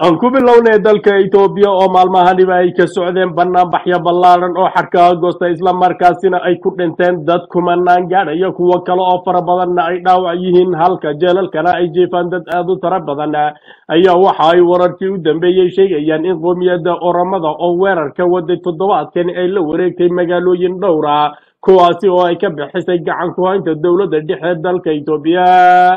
aan ku bilownay dalka Itoobiya oo maalmahaniba ay ka socdeen banaanbaxyo ballaaran oo xadka agoosta islamarkaasina ay ku dhinteen dad kumanaan gaadhaya kuwo kale oo fara badanna ay dhaawac yihiin halka jeelalkana ay jiifaan dad aad u tara badan ayaa waxa ay wararkii u dambeeyey sheegayaan in qoomiyadda oramada oo weerarka waday toddobaadkan ay la wareegtay magaalooyin dhowra kuwaasi oo ay ka bixisay gacan ku haynta dowladda dhexe dalka Itoobiya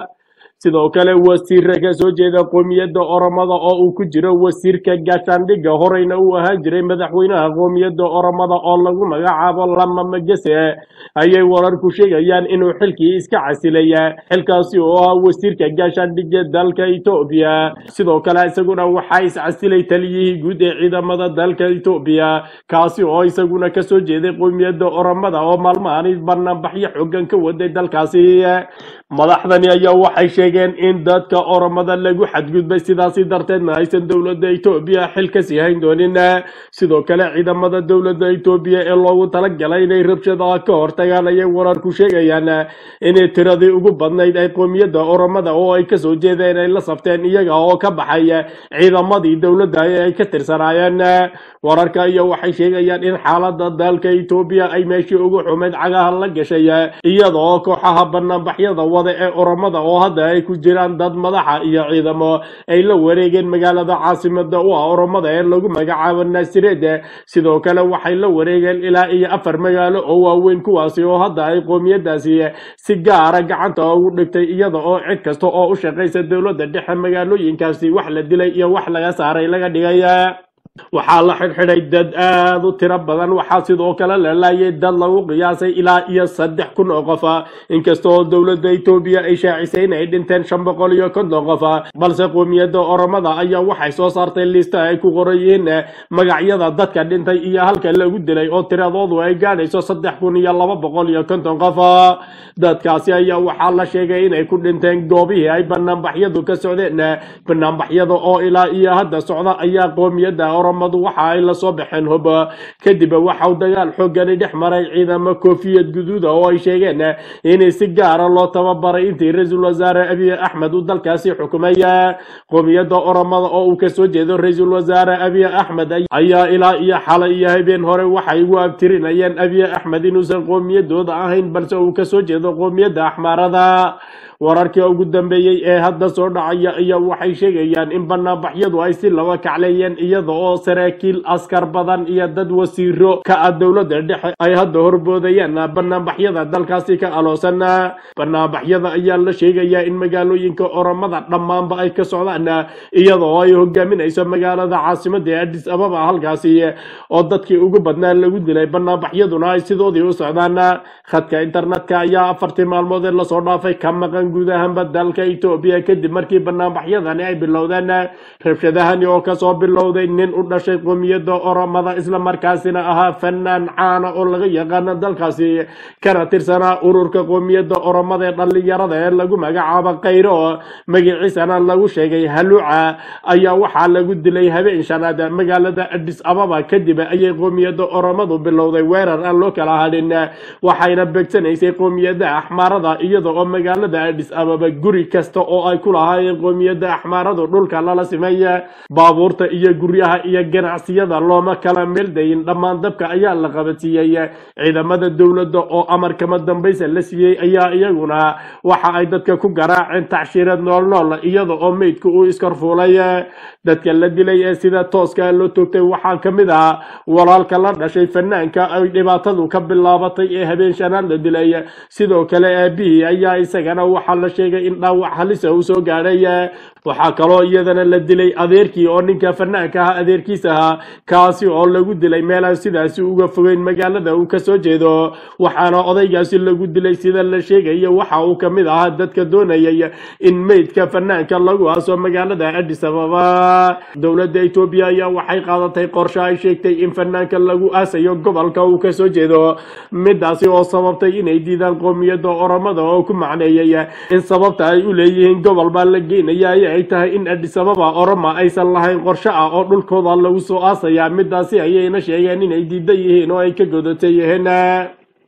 sidoo kale wasiirka ka soo jeeda qoomiyadda oromada oo uu ku jiro wasiirka gaashaandhigga horeyna uu ahaan jiray madaxweynaha qoomiyadda oromada oo lagu magacaabo lama magese ayay wararku sheegayaan inuu xilkii iska casilaya xilkaasi oo ah wasiirka gaashaandhigga dalka etoobiya sidoo kale isaguna waxaa iscasilay taliyihii guud ee ciidamada dalka etoobiya kaasi oo isaguna kasoo jeeday qoomiyadda oromada oo maalmahani banaanbaxyo xoogan ka waday dalkaasi madaxdani ayaa waxay sheegeen in dadka oromada lagu xadgudbay sidaasi darteedna aysan dowladda etoobiya xil ka sii hayn doonin sidoo kale ciidamada dowladda etoobiya ee loogu talagalay inay rabshadaha ka hortagaan ayay wararku sheegayaan inay tiradii ugu badnayd ay qoomiyadda oromada oo ay kasoo jeedeen ay la safteen iyaga oo ka baxay ciidamadii dowladda ee ay ka tirsanaayeen wararka iyo waxay sheegayaan in xaalada dalka etoobiya ay meeshii ugu xumayd cagaha la gashay iyada oo kooxaha banaanbaxyada wada ee oromada oo hadda ay ku jiraan dad madaxa iyo ciidamo ay la wareegeen magaalada caasimada u ah oromada ee lagu magacaabo naasireed sidoo kale waxay la wareegeen ilaa iyo afar magaalo oo waaweyn kuwaasi oo hadda ay qoomiyadaasi si gaara gacanta ugu dhigtay iyada oo cid kasta oo u shaqaysa dowladda dhexe magaalooyinkaasi wax la dilay iyo wax laga saaray laga dhigay waxaa la xidhxidhay dad aad u tiro badan waxaa sidoo kale la laayay dad lagu qiyaasay ilaa iyo saddex kun oo qof inkasta oo dowladda etoobiya ay shaacisay in ay dhinteen shan boqol iyo konton qof balse qoomiyadda oromada ayaa waxay soo saartay liista ay ku qoran yihiin magacyada dadka dhintay iyo halka lagu dilay oo tiradoodu ay gaadhayso saddex kun iyo laba boqol iyo konton qof dadkaasi ayaa waxaa la sheegay inay ku dhinteen goobihii ay banaanbaxyadu ka socdeen banaanbaxyada oo ilaa iyo hadda socda ayaa qoomiyadda oromadu waxa ay lasoo baxeen hub kadib waxau dagaal xoogani dhex maray ciidamo koofiyad guduuda oo ay sheegeen inay si gaara loo tababaray intii ra-iisul wasaare abiy axmed uu dalkaasi xukumay qoomiyadda oromada oo uu kasoo jeedo ra-iisul wasaare abiy axmed ayaa ilaa iyo xalay iyo habeen hore waxay ugu abtirinayeen abiy axmed inuusan qoomiyadooda ahayn balse uu kasoo jeedo qoomiyadda axmaarada wararkii ugu dambeeyey ee hadda soo dhacaya ayaa waxay sheegayaan in banaanbaxyadu ay si laba kacleeyeen iyada oo saraakiil askar badan iyo dad wasiiro ka ah dowladda dhexe ay hadda horboodayaan banaanbaxyada dalkaasi ka aloosan banaanbaxyada ayaa la sheegayaa in magaalooyinka oromada dhammaanba ay ka socdaan iyada oo ay hogaaminayso magaalada caasimada ee adis ababa halkaasi oo dadkii ugu badnaa lagu dilay banaanbaxyaduna ay sidoodii u socdaan khadka internetka ayaa afartii maalmood ee lasoo dhaafay ka maqan guud ahaanba dalka etoobiya kadib markii banaanbaxyadani ay bilowdeen rabshadahani oo kasoo bilowday nin u dhashay qoomiyadda oromada islamarkaasina ahaa fanaan caana oo laga yaqaano dalkaasi kana tirsanaa ururka qoomiyadda oromada ee dhallinyarada ee lagu magacaabo kayro magaciisana lagu sheegay haluuca ayaa waxaa lagu dilay habeen shanaad magaalada adis ababa kadib ayay qoomiyadda oromadu bilowday weerar aan loo kala hadhin waxayna beegsanaysay qoomiyadda axmaarada iyada oo magaalada adis ababa guri kasta oo ay ku lahaayeen qoomiyadda axmaaradu dhulka lala simay baabuurta iyo guryaha iyo ganacsiyada looma kala meeldayin dhammaan dabka ayaa la qabadsiiyey ciidamada dowladda oo amar kama dambaysa la siiyey ayaa iyaguna waxa ay dadka ku garaaceen tacshiirad noolnool iyada oo meydka uu iskarfuulay dadka la dilay ee sida tooska loo toogtay waxaa ka mid ah walaalka la dhashay fanaanka ay dhibaatadu ka bilaabatay ee habeen shanaad la dilay sidoo kale aabihii ayaa isagana waxaa la sheegay in dhaawac halisa uu soo gaadhay waxaa kaloo iyadana la dilay adeerkii oo ninka fanaanka ah adeerkiis ahaa kaasi oo lagu dilay meelaan sidaasi uga fogeyn magaalada uu kasoo jeedo waxaana odaygaasi lagu dilay sida la sheegayo waxa uu kamid ahaa dadka doonayay in meydka fanaanka lagu aaso magaalada adis ababa dowladda etoobiya ayaa waxay qaadatay qorshe ay sheegtay in fanaanka lagu aasayo gobolka uu kasoo jeedo midaasi oo sababtay inay diidaan qoomiyadda oromada oo ku macneeyey in sababta ay u leeyihiin gobol baa la geynaya ay tahay in adis ababa oroma aysan lahayn qorshe ah oo dhulkooda lagu soo aasayaa midaasi ayayna sheegeen inay diidan yihiin oo ay ka godatay yihiin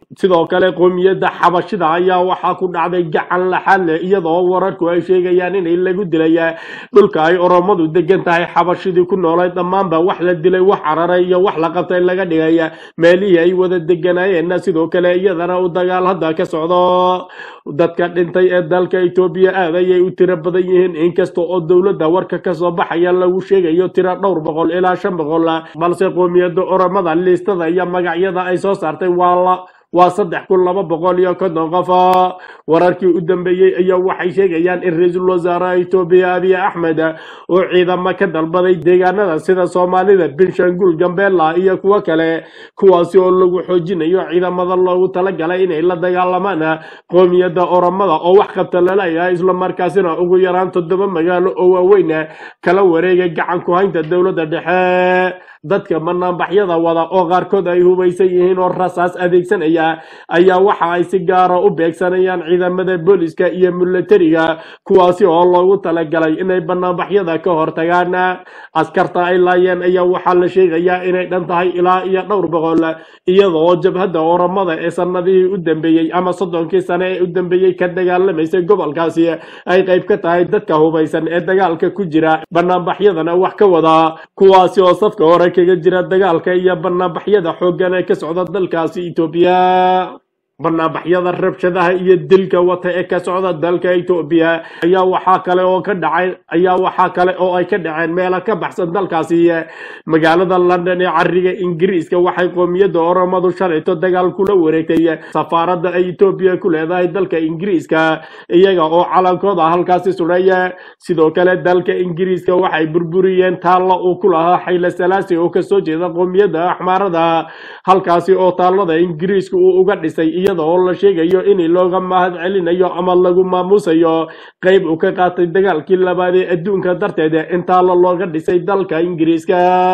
sidoo kale qoomiyadda xabashida ayaa waxaa ku dhacday gacan laxaad leh iyadoo wararku ay sheegayaan inay lagu dilay dhulka ay oromadu degan tahay xabashidii ku noolay dhammaanba wax la dilay wax cararay iyo wax la qabtay laga dhigay meelihii ay wada deganaayeenna sidoo kale iyadana u dagaal hadda ka socdo dadka dhintay ee dalka etoobiya aad ayay u tiro badan yihiin inkasta oo dowladda warka kasoo baxaya lagu sheegayo tiro dhowr boqol ilaa shan boqol balse qoomiyadda oromada liistada iyo magacyada ay soo saartay waa la waa saddex kun laba boqol iyo konton qof wararkii u dambeeyey ayaa waxay sheegayaan in ra-iisul wasaaraha etoobiya abiy axmed uu ciidamo ka dalbaday deegaanada sida soomaalida benshangul gambeela iyo kuwo kale kuwaasi oo lagu xoojinayo ciidamada loogu talagalay inay la dagaalamaan qoomiyadda oromada oo wax qabta laleeyahay islamarkaasina ugu yaraan toddoba magaalo oo waaweyn kala wareegay gacan ku haynta dowladda dhexe dadka banaanbaxyada wada oo qaarkood ay hubaysan yihiin oo rasaas adeegsanaya ayaa waxa ay si gaara u beegsanayaan ciidamada booliska iyo milatariga kuwaasi oo loogu talagalay inay banaanbaxyada ka hortagaan askarta ay laayeen ayaa waxaa la sheegayaa inay dhan tahay ilaa iyo dhowr boqol iyadoo jabhadda oromada ee sanadihii u dambeeyey ama soddonkii sane ee u dambeeyey ka dagaalamaysay gobolkaasi ay qayb ka tahay dadka hubaysan ee dagaalka ku jira banaanbaxyadana wax ka wada kuwaasi oo safka hore kaga jira dagaalka iyo banaanbaxyada xooggan ee ka socda dalkaasi etoobiya banaanbaxyada rabshadaha iyo dilka wata ee ka socda dalka etoobiya ayaa waxaa kale oo ka dhacay ayaa waxaa kale oo ay ka dhaceen meelo ka baxsan dalkaasi magaalada london ee cariga ingiriiska waxay qoomiyadda oromadu shalayto dagaal kula wareegtay safaaradda ay etoobiya ku leedahay dalka ingiriiska iyaga oo calankooda halkaasi sudhaya sidoo kale dalka ingiriiska waxay burburiyeen taalla uu ku lahaa xayle salaasi oo kasoo jeeda qoomiyadda axmaarada halkaasi oo taallada ingiriiska uu uga dhisay iyada oo la sheegayo in looga mahad celinayo ama lagu maamusayo qayb uu ka qaatay dagaalkii labaad ee adduunka darteed in taalla looga dhisay dalka ingiriiska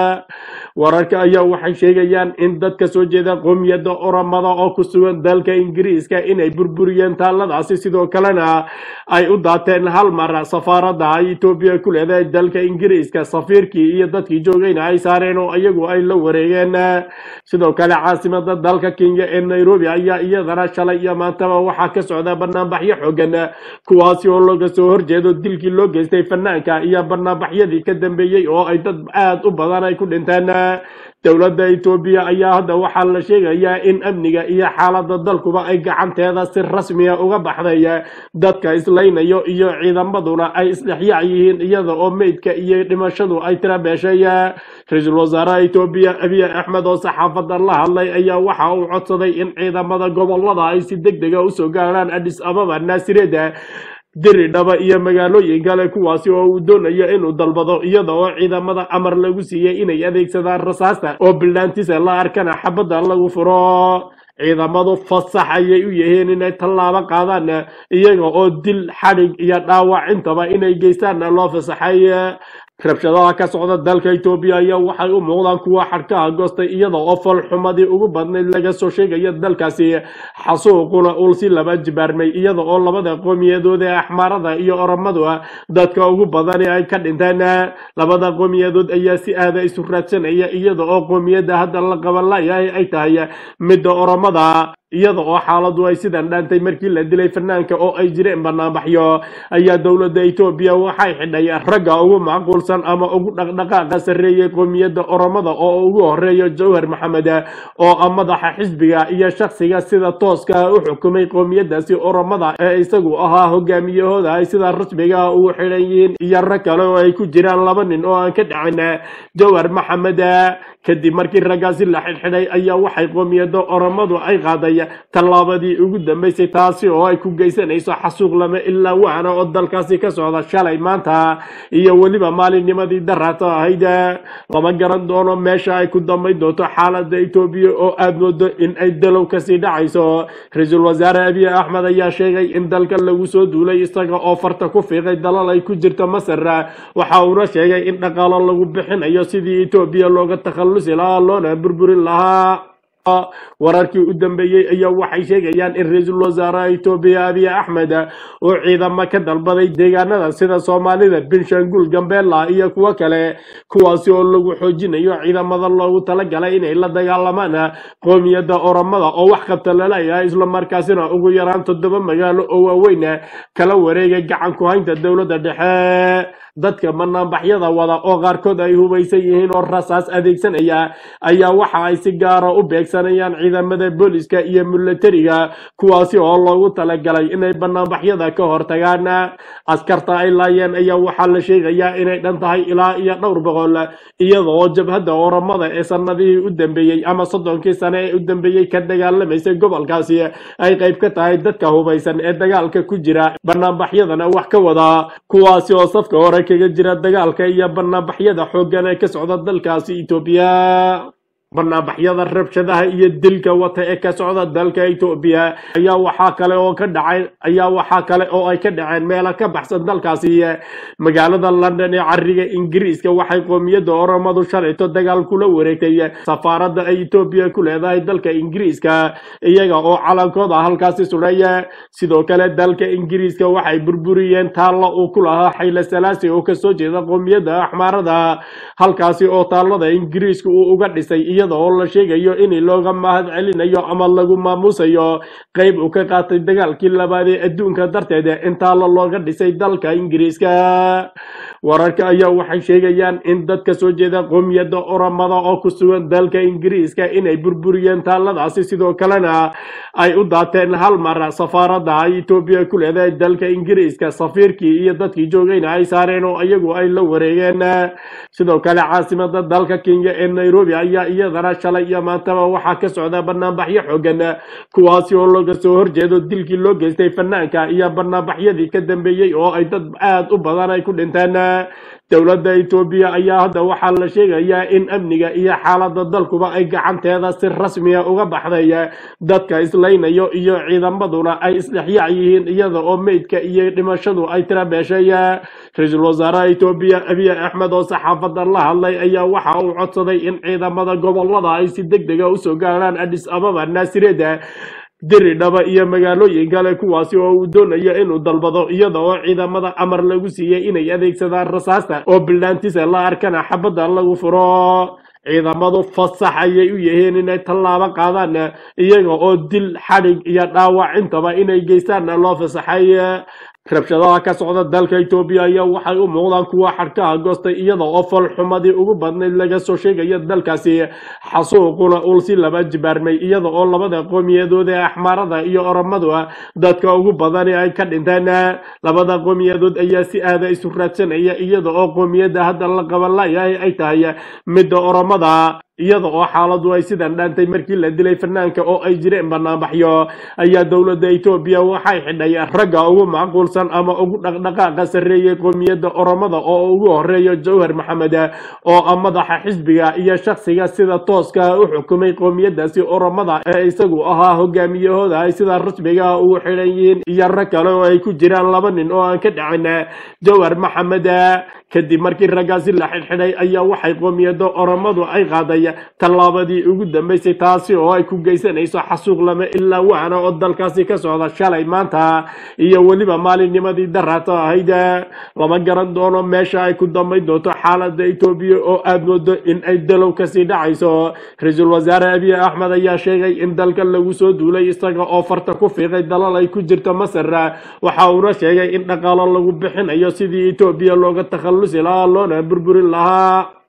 wararka ayaa waxay sheegayaan in dad ka soo jeeda qoomiyadda oromada oo ku sugan dalka ingiriiska inay burburiyeen taalladaasi sidoo kalena ay u daateen hal mar safaaradda ay etoobiya ku leedahay dalka ingiriiska safiirkii iyo dadkii joogayna ay saareen oo iyagu ay la wareegeen sidoo kale caasimada dalka kenya ee nairobi ayaa iyadana shalay iyo maantaba waxaa ka socda banaanbaxyo xoogan kuwaasi oo looga soo horjeedo dilkii loo geystay fanaanka iyo banaanbaxyadii ka dambeeyey oo ay dad aad u badan ay ku dhinteen dowladda etoobiya ayaa hadda waxaa la sheegayaa in amniga iyo xaaladda dalkuba ay gacanteeda si rasmiya uga baxday dadka islaynayo iyo ciidamaduna ay isdhexyaac yihiin iyada oo meydka iyo dhimashadu ay tira beeshay ra-iisul wasaaraha etoobiya abiy axmed oo saxaafadda la hadlay ayaa waxa uu codsaday in ciidamada gobolada ay si deg dega usoo gaaraan adis ababa naasireeda diri dhaba iyo magaalooyin kale kuwaasi oo uu doonayo inuu dalbado iyada oo ciidamada amar lagu siiyey inay adeegsadaan rasaasta oo bilaantisa la arkana xabadda lagu furo ciidamadu fasax ayay u yihiin inay tallaabo qaadaan iyaga oo dil xadhig iyo dhaawac intaba inay geystaanna loo fasaxay rabshadaha ka socda dalka etoobiya ayaa waxay u muuqdaan kuwa xadhkaha goostay iyada oo falxumadii ugu badnayd laga soo sheegayo dalkaasi xasuuquna uu si laba jibaarmay iyada oo labada qoomiyadood ee axmaarada iyo oromadu dadka ugu badani ay ka dhinteen labada qoomiyadood ayaa si aada isu raadsanaya iyada oo qoomiyadda hadda la qaban layahay ay tahay midda oromada iyada oo xaaladu ay sidan dhaantay markii la dilay fanaanka oo ay jireen banaanbaxyo ayaa dowladda etoobiya waxay xidhay ragga ugu macquulsan ama ugu dhaqdhaqaaqa sarreeyay qoomiyadda oromada oo ugu horeeyo jawhar maxamed oo ah madaxa xisbiga iyo shakhsiga sida tooska u xukumay qoomiyadaasi oromada ee isagu ahaa hogaamiyahooda ay sida rasmiga ugu xidhan yihiin iyo rag kale oo ay ku jiraan laba nin oo aan ka dhacin jawhar maxamed kadib markii raggaasi la xidhxidhay ayaa waxay qoomiyadda oromadu ay qaaday tallaabadii ugu dambeysay taasi oo ay ku geysanayso xasuuq lama ilaa waana oo dalkaasi ka socda shalay maanta iyo weliba maalinnimadii daraata ahayd lama garan doono meesha ay ku dambayn doonto xaaladda etoobiya oo aada moodo in ay dalow kasii dhacayso ra-iisul wasaare abiy axmed ayaa sheegay in dalka lagu soo duulay isaga oo farta ku fiiqay dalal ay ku jirto masar waxa uuna sheegay in dhaqaalo lagu bixinayo sidii etoobiya looga takhallusi lahaa loona burburin lahaa wararkii u dambeeyey ayaa waxay sheegayaan in ra-iisul wasaaraha etoobiya abiy axmed uu ciidamo ka dalbaday deegaanada sida soomaalida benshangul gambeela iyo kuwo kale kuwaasi oo lagu xoojinayo ciidamada loogu talagalay inay la dagaalamaan qoomiyadda oromada oo wax qabta laleeyahay islamarkaasina ugu yaraan toddoba magaalo oo waaweyn kala wareegay gacan ku haynta dowladda dhexe dadka banaanbaxyada wada oo qaarkood ay hubaysan yihiin oo rasaas adeegsanaya ayaa waxa ay si gaara u beegsanayaan ciidamada booliska iyo milatariga kuwaasi oo loogu talagalay inay banaanbaxyada ka hortagaan askarta ay laayeen ayaa waxaa la sheegayaa inay dhan tahay ilaa iyo dhowr boqol iyadoo jabhadda oramada ee sanadihii u dambeeyey ama soddonkii sane ee u dambeeyey ka dagaalamaysay gobolkaasi ay qayb ka tahay dadka hubaysan ee dagaalka ku jira banaanbaxyadana wax ka wada kuwaasi oo safka hore kaga jira dagaalka iyo banaanbaxyada xooggan ee ka socda dalkaasi etoobiya banaanbaxyada rabshadaha iyo dilka wata ee ka socda dalka etoobiya ayaa waxaa kale oo ka dhacay ayaa waxaa kale oo ay ka dhaceen meelo ka baxsan dalkaasi magaalada london ee cariga ingiriiska waxay qoomiyadda oromadu shalayto dagaal kula wareegtay safaaradda ay etoobiya ku leedahay dalka ingiriiska iyaga oo calankooda halkaasi sudhaya sidoo kale dalka ingiriiska waxay burburiyeen taalla uu ku lahaa xayle salaasi oo kasoo jeeda qoomiyadda axmaarada halkaasi oo taallada ingiriiska uu uga dhisay iyada oo la sheegayo in looga mahad celinayo ama lagu maamuusayo qayb uu ka qaatay dagaalkii labaad ee adduunka darteed in taalla looga dhisay dalka ingiriiska wararka ayaa waxay sheegayaan in dadka soo jeeda qoomiyadda oromada oo ku sugan dalka ingiriiska inay burburiyeen taalladaasi sidoo kalena ay u daateen hal mar safaaradda ay etoobiya ku leedahay dalka ingiriiska safiirkii iyo dadkii joogayna ay saareen oo iyagu ay la wareegeen sidoo kale caasimada dalka kenya ee nairobi ayaa iyadana shalay iyo maantaba waxaa ka socda banaanbaxyo xoogan kuwaasi oo looga soo horjeedo dilkii loo geystay fanaanka iyo banaanbaxyadii ka dambeeyey oo ay dad aad u badan ay ku dhinteen dowladda etoobiya ayaa hadda waxaa la sheegayaa in amniga iyo xaaladda dalkuba ay gacanteeda si rasmiya uga baxday dadka islaynayo iyo ciidamaduna ay isdhexyaac yihiin iyada oo meydka iyo dhimashadu ay tira beeshay ra-iisul wasaaraha etoobiya abiy axmed oo saxaafadda la hadlay ayaa waxa uu codsaday in ciidamada gobolada ay si deg dega usoo gaaraan adis ababa naasireeda diri dhaba iyo magaalooyin kale kuwaasi oo uu doonayo inuu dalbado iyada oo ciidamada amar lagu siiyey inay adeegsadaan rasaasta oo bilaantiisa la arkana xabadda lagu furo ciidamadu fasax ayay u yihiin inay tallaabo qaadaan iyaga oo dil xadhig iyo dhaawac intaba inay geystaanna loo fasaxay rabshadaha ka socda dalka etoobiya ayaa waxay u muuqdaan kuwa xadhkaha goostay iyada oo falxumadii ugu badnayd laga soo sheegayo dalkaasi xasuuquna uu si laba jibaarmay iyada oo labada qoomiyadood ee axmaarada iyo oromadu dadka ugu badani ay ka dhinteen labada qoomiyadood ayaa si aada isu raadsanaya iyada oo qoomiyadda hadda la qaban layahay ay tahay midda oromada iyada oo xaaladu ay sidan dhaantay markii la dilay fanaanka oo ay jireen banaanbaxyo ayaa dowladda etoobiya waxay xidhay ragga ugu macquulsan ama ugu dhaqdhaqaaqa sarreeyay qoomiyadda oromada oo ugu horeeyo jawhar maxamed oo ah madaxa xisbiga iyo shakhsiga sida tooska u xukumay qoomiyadaasi oromada ee isagu ahaa hogaamiyahooda ay sida rasmiga ugu xidhan yihiin iyo rag kale oo ay ku jiraan laba nin oo aan ka dhacin jawhar maxamed kadib markii raggaasi la xidhxidhay ayaa waxay qoomiyadda oromadu ay qaaday tallaabadii ugu dambeysay taasi oo ay ku geysanayso xasuuq lama ilaa waana oo dalkaasi ka socda shalay maanta iyo weliba maalinnimadii daraata ahayd lama garan doono meesha ay ku dambayn doonto xaaladda etoobiya oo aad moodo in ay dalow kasii dhacayso ra-iisul wasaare abiy axmed ayaa sheegay in dalka lagu soo duulay isaga oo farta ku fiiqay dalal ay ku jirto masar waxa uuna sheegay in dhaqaalo lagu bixinayo sidii etoobiya looga takhallusi lahaa loona burburin lahaa